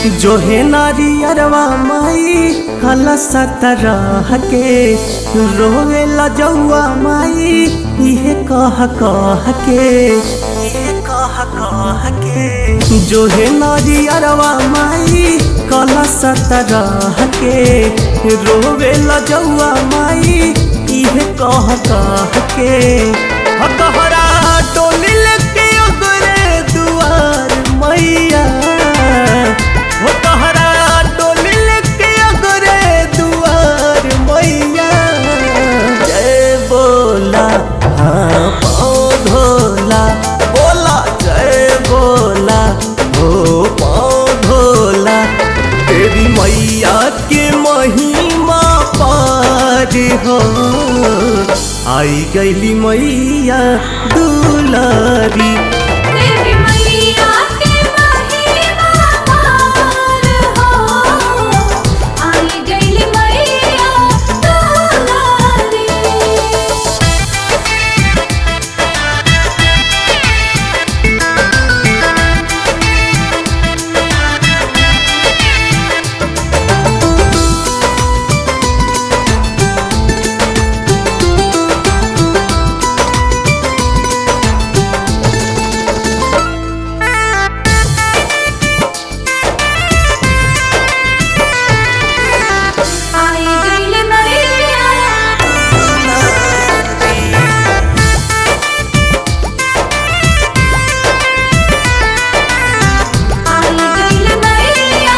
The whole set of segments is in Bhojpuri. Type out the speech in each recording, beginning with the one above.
जो है नारियरवा माई कला सतरह के रोवे लजौआ माई इहे कह कह के इहे कह कह के जो है नारियरवा माई कला सतरह के रोवे लजौआ माई इहे कह कह के हकहरा डोली लेके अगरे दुआर मैया हो तहरा डोली लेके अगरे दुआर मैया जय बोला हाँ पाँव धोला बोला जय बोला हो पाँव धोला तेरी मैया के महिमा पार हो आई गईली मैया दुलारी तेरी मैया के महिमा पार हो आई गइल मैया दुलारी आई गइल मैया आई गइल मैया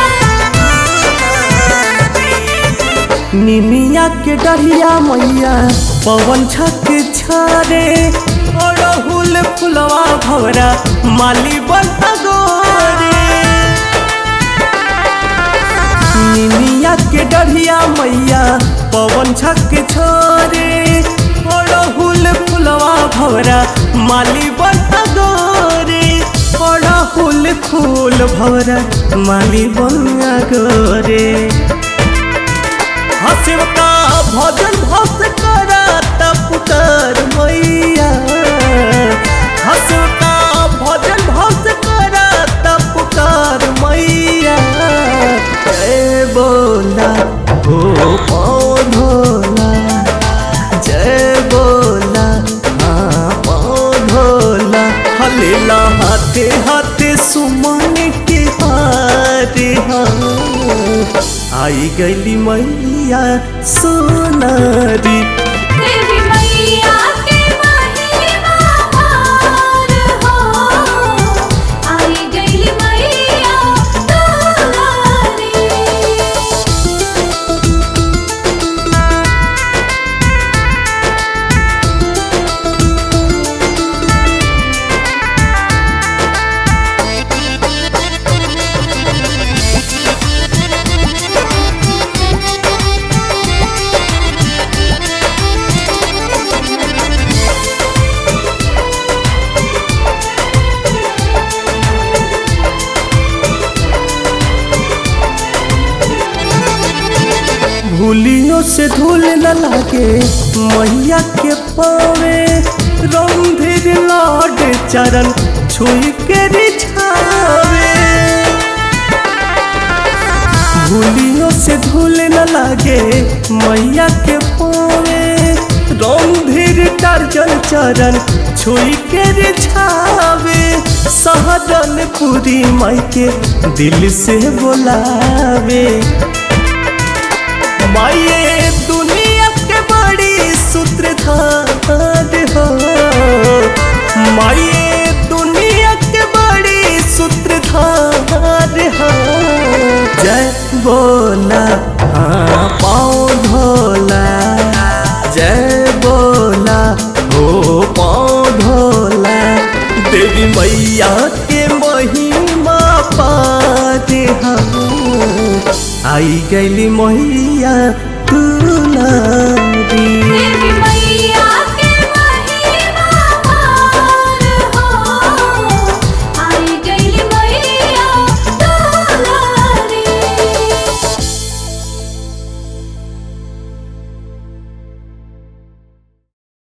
निमिया के डरिया मैया पवन छक छारे अड़हुल फुलवा भवरा माली बंता गोरे निमिया के डरिया मैया पवन छक छोरे अड़हुल फुलवा भवरा माली बंता गोरे अड़हुल फूल भवरा माली बंगा गोरे हसिव का भजन भस करा पुकार मैया हसिव का भजन भस करा पुकार मैया जय बोला हो पाँव धोला जय बोला हाँ पाँव धोला हलेला हाथे हाथे सुमन के हारे हाँ आई गईली मैया सोनारी तेरी मैया के महिमा पार हो आई गइल मैया दुलारी भूलियों से धूल न लागे मैया के पावे रंधिर लौट चरण छुई के रिछावे भूलियों से धूल न लागे मैया के पावे रंधिर टार्जन चरण छुई के रिछावे सहरन पूरी माई के दिल से बोलावे माये दुनिया के बड़ी सूत्रधार हो माये दुनिया के बड़ी सूत्रधार हो जय बोला हाँ पाँव धोला जय बोला हो पाँव धोला देवी मैया के महिमा पाते हम आई गईली मैया तुला